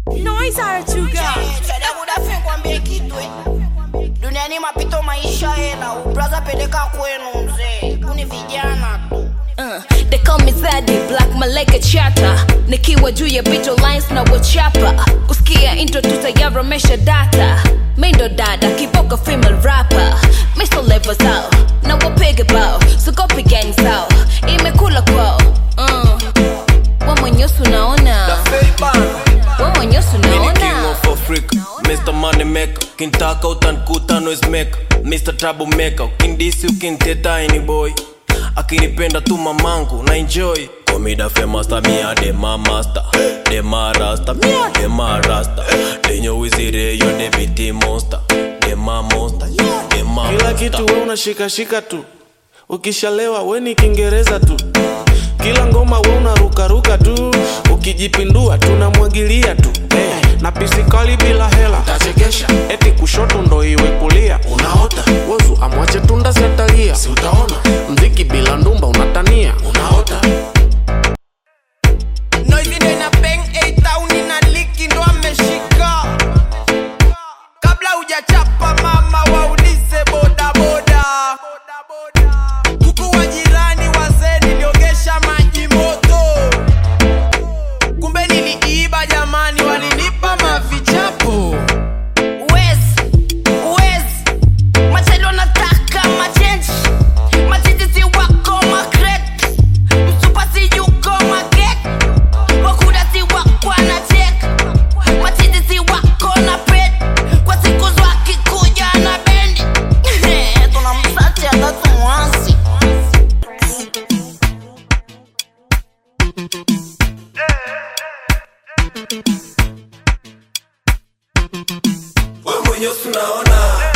Noise Arachuga. Chadamudafe kwambie kitu eh. Duniani mapito maisha hela, ubraza peleka kwenu mzee. Kuni vijana tu. Uh, they call me Zaddy, black malaika chata nikiwa juu ya bijo lines na wachapa kusikia intro tutayaromesha data mindo dada kiboka female rapper miso level zao na wapige bao sugopi gang zao imekula kwao uh, wamwenyosu naona wamwenyosu Mini king naona of Africa Mr. Money Maker Kintaka utankuta noise maker Mr. Trouble Maker Ukindisi ukinteta any boy Akinipenda tu mamangu na enjoy Komida famous ta mia de ma master De ma rasta mia de ma rasta Denyo wizire yo de biti monster De ma monster yeah, de ma kila monster. kitu we unashikashika tu ukishalewa we ni kiingereza tu kila ngoma we unarukaruka tu ukijipindua tunamwagilia tu hey, na pisikali bila hela tachekesha eti kushoto ndo iwe kulia unaota wozu amwache tunda siatalia si utaona mziki bila ndumba unatania unaota Noisy ndo ina bang A town ina liki ndo ameshika kabla hujachapa mama waulize boda boda kuku wa jirani wazee niliogesha maji moto kumbe niliiba jamani walinipa mavichapo Wezi, wezi. Machelo nataka machenji. Matititi wako makret. Msupasi yuko maget. Wakudati wako anachek. Matititi wako na pet. Kwa siku zwaki kuja na bendi. Tunamsachi hata tumwasi. Wewe mwenyewe unaona